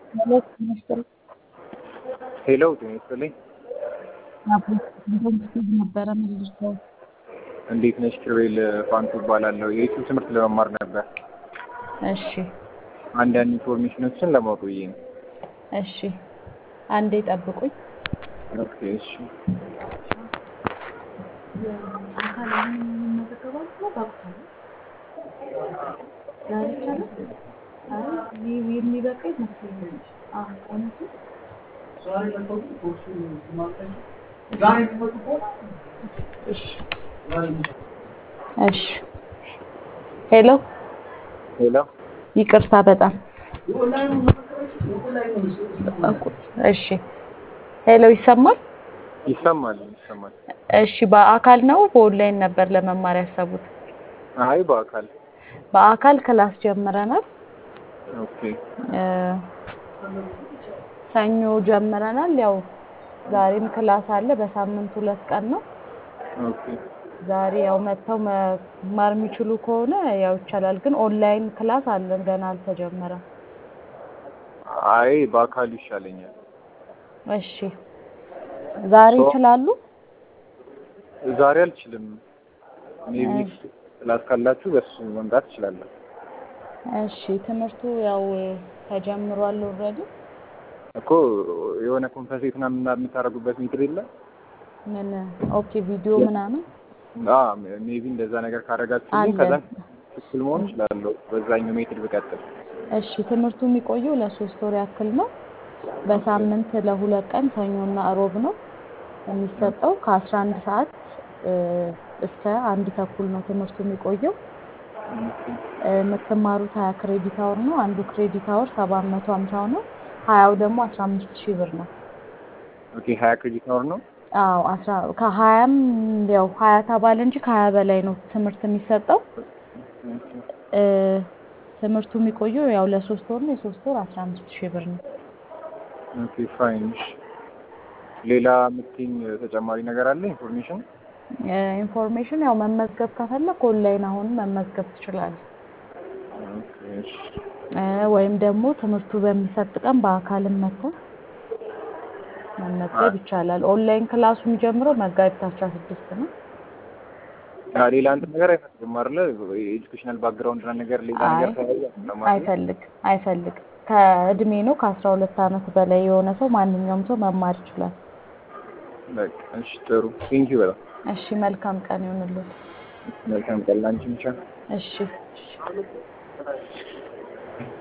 ሄሎ ጤና ይስጥልኝ። ሄሎ ጤና ይስጥልኝ። አፕሊኬሽን ነበረ መልሰው እንዴት ነሽ? ኪሩቤል ፋንቱ እባላለሁ። የዩቲዩብ ትምህርት ለመማር ነበር። እሺ አንዳንድ ኢንፎርሜሽኖችን ለማወቅ ብዬ ነው። እሺ አንዴ ጠብቁኝ። ኦኬ እሺ። አካል አሁን የምንመዘገባው ነው በአካል ዛሬ ይቻላል? አይ ይህ የሚበቃ ይመስለኛል። አዎ እውነቱ እሺ ሄሎ ሄሎ ይቅርታ በጣም እሺ ሄሎ ይሰማል? ይሰማል ይሰማል። እሺ በአካል ነው በኦንላይን ነበር ለመማር ያሰቡት? አይ በአካል በአካል ክላስ ጀምረናል። ኦኬ እ ሰኞ ጀምረናል። ያው ዛሬም ክላስ አለ። በሳምንት ሁለት ቀን ነው። ኦኬ ዛሬ ያው መጥተው መማር የሚችሉ ከሆነ ያው ይቻላል። ግን ኦንላይን ክላስ አለን ገና አልተጀመረም። አይ በአካል ይሻለኛል። እሺ ዛሬ ሶ- ይችላሉ? ዛሬ አልችልም። ሜቢ ክላስ ካላችሁ በሱ መምጣት እችላለሁ። እሺ ትምህርቱ ያው ተጀምሯል ኦልሬዲ። እኮ የሆነ ኮንፈርሴት ምናምን የምታደርጉበት ሜትር የለም? ምን ኦኬ ቪዲዮ ምናምን ሜቢ እንደዛ ነገር ካደረጋችሁ አለ። ከዛ ትክክል መሆን እችላለሁ። በዛኛው ሜትር ብቀጥል እሺ ትምህርቱ የሚቆየው ለሶስት ወር ያክል ነው። በሳምንት ለሁለት ቀን ሰኞና እሮብ ነው የሚሰጠው። ከአስራ አንድ ሰዓት እ እስከ አንድ ተኩል ነው ትምህርቱ የሚቆየው። እ የምትማሩት ሀያ ክሬዲት አወር ነው። አንዱ ክሬዲት አወር ሰባት መቶ ሀምሳው ነው። ሀያው ደግሞ አስራ አምስት ሺህ ብር ነው። ኦኬ ሀያ ክሬዲት አወር ነው። አዎ አስራ ከሀያም ያው ሀያ ተባለ እንጂ ከሀያ በላይ ነው ትምህርት የሚሰጠው። እ ትምህርቱ የሚቆየው ያው ለሶስት ወር ነው። የሶስት ወር አስራ አምስት ሺህ ብር ነው። ኦኬ ፋይን። እሺ። ሌላ የምትይኝ ተጨማሪ ነገር አለ ኢንፎርሜሽን? እ ኢንፎርሜሽን ያው መመዝገብ ከፈለክ ኦንላይን አሁንም መመዝገብ ትችላለህ። ኦኬ እሺ። እ ወይም ደግሞ ትምህርቱ በሚሰጥ ቀን በአካልም መጥተህ መመዝገብ ይቻላል። ኦንላይን ክላሱ የሚጀምረው መጋቢት አስራ ስድስት ነው። አ ሌላ እንትን ነገር አይፈልግም አይደለ? የኤጁኬሽናል ባክግራውንድ እና ነገር ሌላ አይ ነገር ተያየ ለማለት አይፈልግ አይፈልግ ከእድሜ ነው ከአስራ ሁለት ዓመት በላይ የሆነ ሰው ማንኛውም ሰው መማር ይችላል። በቃ እሺ፣ ጥሩ ቴንኪው በጣም እሺ መልካም ቀን ይሁንልዎት። መልካም ቀን ላንቺ ብቻ እሺ እሺ